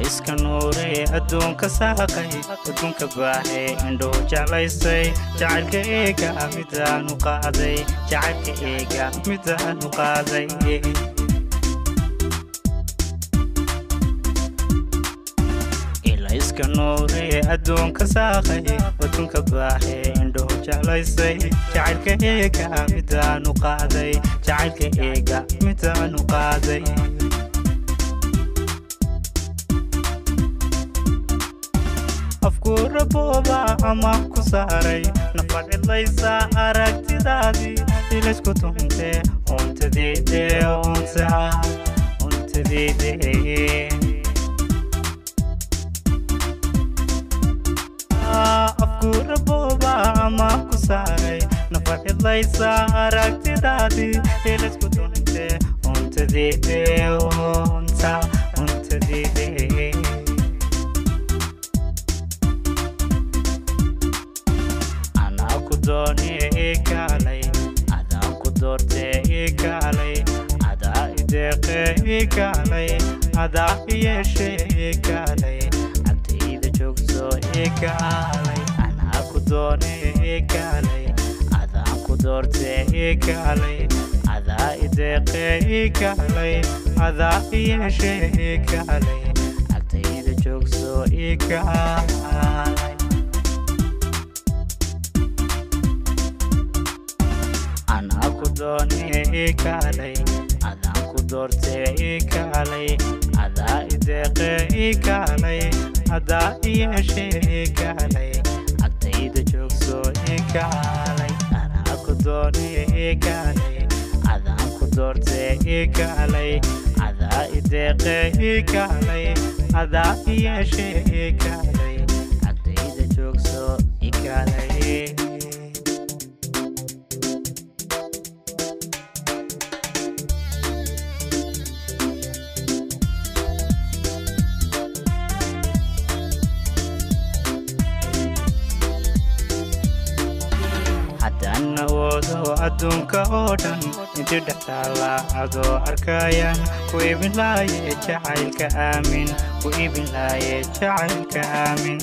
ilayska nuure adduunka saaqay adduunka baaxay indhuhu jeclaystay jacaylka eega midaanu qaaday jacaylka eega midaanu qaaday ilayska nuure adduunka saaqay adduunka baaxay indhuhu jeclaystay jacaylka eega midaanu qaaday jacaylka eega midaanu qaaday afkuura booba ama ku saaray nafa cidlaysa aragtidaadii ilaysku tunte untadeede unta untadeede afkuura booba ama ku saaray nafa cidlaysa aragtidaadii ilaysku tunte untadeede unta untadeede anaa ku doonee ikaalay adaa ku doortee ikaalay adaa ideeqee ikaalay adaa iyeeshee ikaalay cabtayda joogso ikaalay anaa ku doonee ikaalay adaa ku doortee ikaalay adaa ideeqee ikaalay adaa iyeeshee ikaalay cabtayda joogso ikaalay anaa ku doonee ikaalay adaan ku doortee ikaalay adaa ideeqee ikaalay adaa iyeeshee ikaalay agtayda joogso ikaalay anaa ku doonee ikaalay adaan ku doortee ikaalay adaa ideeqee ikaalay adaa iyeeshee ikaalay agtayda joogso ikaalay haddaan awoodo adduunka oo dhan inti dhex taalla adoo arkayaan ku ibin laaye jacaylka aamin ku ibin laaye jacaylka aamin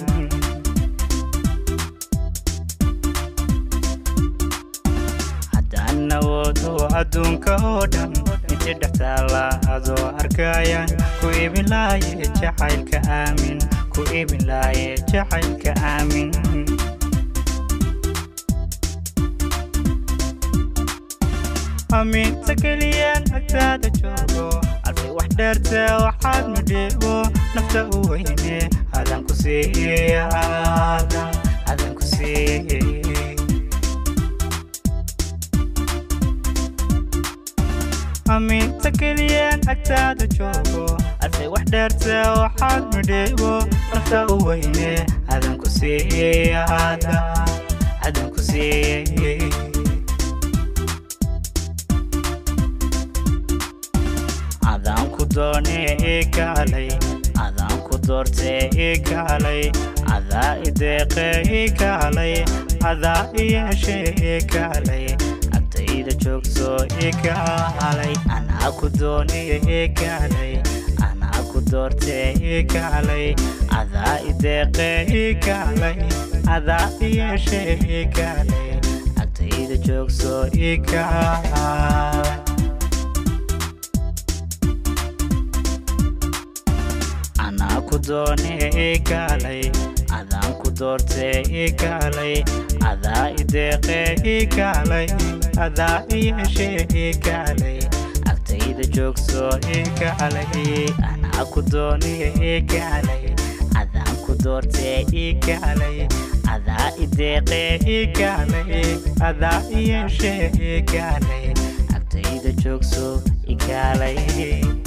haddaan awoodo adduunka oo dhan inti dhex taalla adoo arkayaan ku ibin laaye jacaylka aamin ku ibin laaye jacaylka aamin amiinta keliyaan agtaada joogo alfay wax dheerte waxaad midhiibo nafta u weyne adan ku siiye adan adan ku siiye amiinta keliyaan agtaada joogo alfay wax dheerte waxaad midhiibo nafta u weyne adan ku siiye adan adan ku siiye adaan ku doonee ikaalay adaan ku doortee ikaalay adaa ideeqee ikaalay adaa iyeeshee ikaalay agtayda joogso ikaalay anaa ku doonee ikaalay anaa ku doortee ikaalay adaa ideeqee ikaalay adaa iyeeshee ikaalay agtayda joogso ikaalay anaa ku doonee ikaalay adaan ku doortee ikaalay adaa ideeqee ikaalay adaa iyeeshee ikaalay agtayda joogso ikaalay anaa ku doonee ikaalay adaan ku doortee ikaalay adaa ideeqee ikaalay adaa iyeeshee ikaalay agtayda joogso ikaalay